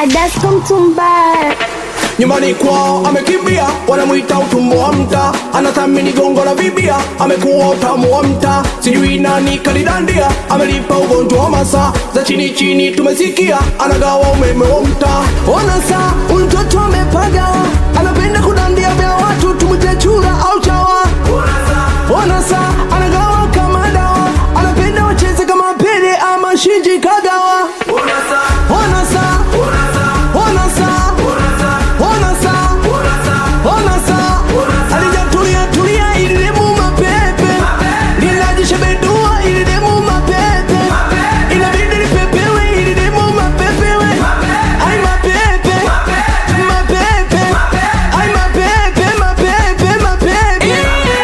Adasko Mtumba. nyumbani kwao amekimbia, wanamwita utumbo wa mta, anathamini gongo la vibia, amekuwa utamu wa mta, sijui nani kalidandia, amelipa ugonjwa wa masaa za chini chini, tumesikia anagawa umeme wa mta. Ona saa huyu mtoto amepagawa, anapenda kudandia vya watu, tumwite chura au chawa. Ona saa anagawa kama dawa, anapenda wacheze kama Pele ama Shinji Kagawa. Ona saa, ona saa, ona saa ona saa alijatulia tulia ili demu mapepe linajishebedua ili demu mapepe inabidi lipepewe ili demu mapepewe ai mapepe mapepe ai mapepe mapepe mapepe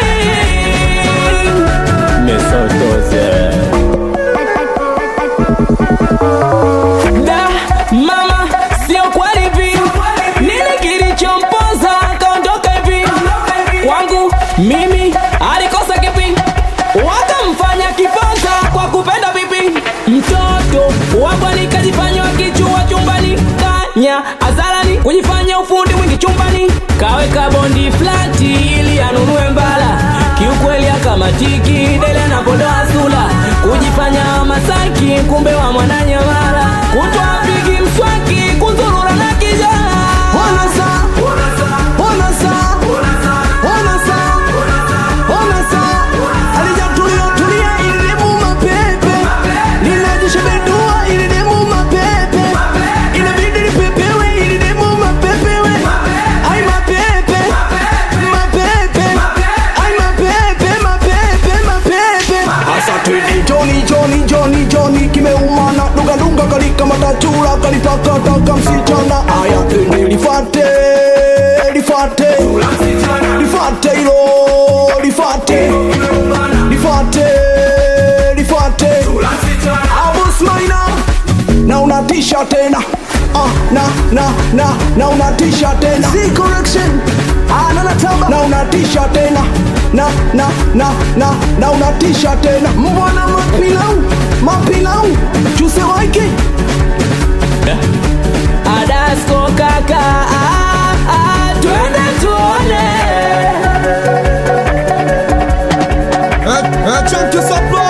Da, mama, sio kweli hivi. Nini kilichompoza akaondoka hivi? Kwangu mimi alikosa kipi? Wakamfanya kiponza kwa kupenda vipi? Mtoto wabwani kajifanya wakichua chumbani, kanya azarani kujifanya ufundi mwingi chumbani, kaweka bondi flati ili anunue mbala. Kiukweli akamatiki dele anapodoa sula, kujifanya Masaki kumbe wa mwananyamala, kutwa pigi mswaki kuzurura na kijana ona saa ona saa ona saa ona saa alijatulia tulia ili demu mapepe linajishebedua ili demu mapepe inabidi lipepewe ili demu mapepewe ai mapepe mapepe ai mapepe mapepe mapepe asa twende joni joni joni joni kimeumana dunga dunga kalika matachura kalitakataka msichana aya twende lifate lifate lifate hilo lifate lifate lifate abusmaina na unatisha tena Ah, na na na na unatisha tena si correction ah, na natamba na unatisha tena na na na na na unatisha tena mbwana mapilau mapilau chuse waiki Adasko kaka, ah, ah, twende tuone Un, un chunk que ça